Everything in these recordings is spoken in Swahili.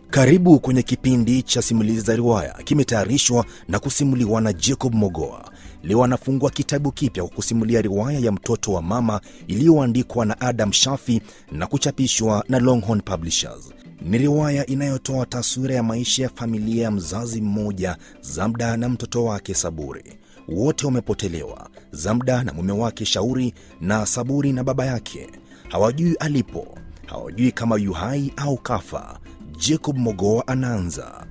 Karibu kwenye kipindi cha simulizi za riwaya, kimetayarishwa na kusimuliwa na Jacob Mogoa. Leo anafungua kitabu kipya kwa kusimulia riwaya ya mtoto wa mama iliyoandikwa na Adam Shafi na kuchapishwa na Longhorn Publishers. Ni riwaya inayotoa taswira ya maisha ya familia ya mzazi mmoja, Zamda na mtoto wake Saburi. Wote wamepotelewa, Zamda na mume wake Shauri, na Saburi na baba yake. Hawajui alipo, hawajui kama yu hai au kafa. Jacob Mogoa anaanza.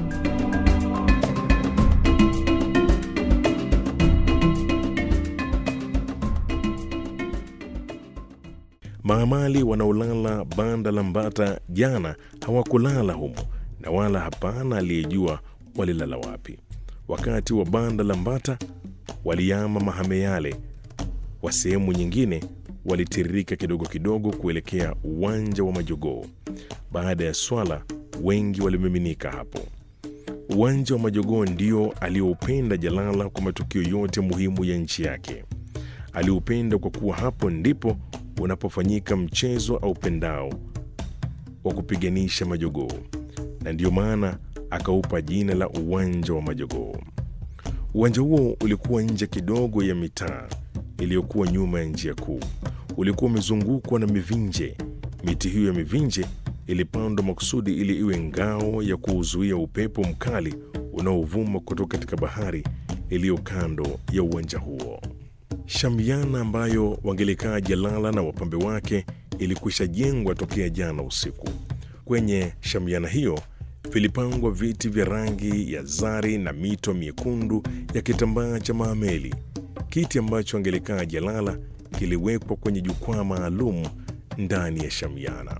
Maamali wanaolala banda la Mbata jana hawakulala humo, na wala hapana aliyejua walilala wapi. Wakati wa banda la Mbata waliama mahame yale, wa sehemu nyingine walitiririka kidogo kidogo kuelekea uwanja wa majogoo. Baada ya swala, wengi walimiminika hapo. Uwanja wa majogoo ndio alioupenda Jalala kwa matukio yote muhimu ya nchi yake. Aliupenda kwa kuwa hapo ndipo unapofanyika mchezo au pendao wa kupiganisha majogoo, na ndiyo maana akaupa jina la uwanja wa majogoo. Uwanja huo ulikuwa nje kidogo ya mitaa iliyokuwa nyuma ya njia kuu. Ulikuwa umezungukwa na mivinje. Miti hiyo ya mivinje ilipandwa makusudi ili iwe ngao ya kuuzuia upepo mkali unaovuma kutoka katika bahari iliyo kando ya uwanja huo. Shamiana ambayo wangelikaa Jalala na wapambe wake ilikwisha jengwa tokea jana usiku. Kwenye shamiana hiyo vilipangwa viti vya rangi ya zari na mito miekundu ya kitambaa cha maameli. Kiti ambacho angelikaa Jalala kiliwekwa kwenye jukwaa maalum ndani ya shamiana.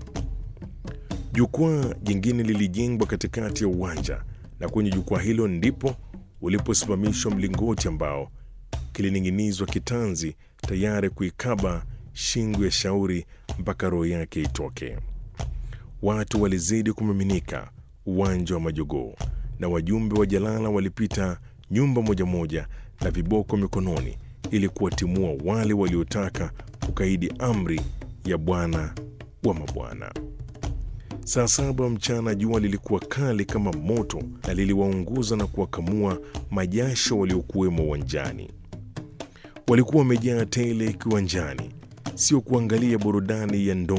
Jukwaa jingine lilijengwa katikati ya uwanja, na kwenye jukwaa hilo ndipo uliposimamishwa mlingoti ambao kilining'inizwa kitanzi tayari kuikaba shingo ya Shauri mpaka roho yake itoke. Watu walizidi kumiminika uwanja wa majogoo, na wajumbe wa Jalala walipita nyumba moja moja na viboko mikononi ili kuwatimua wale waliotaka kukaidi amri ya bwana wa mabwana. Saa saba mchana jua lilikuwa kali kama moto na liliwaunguza na kuwakamua majasho waliokuwemo uwanjani. Walikuwa wamejaa tele kiwanjani, sio kuangalia burudani ya ndo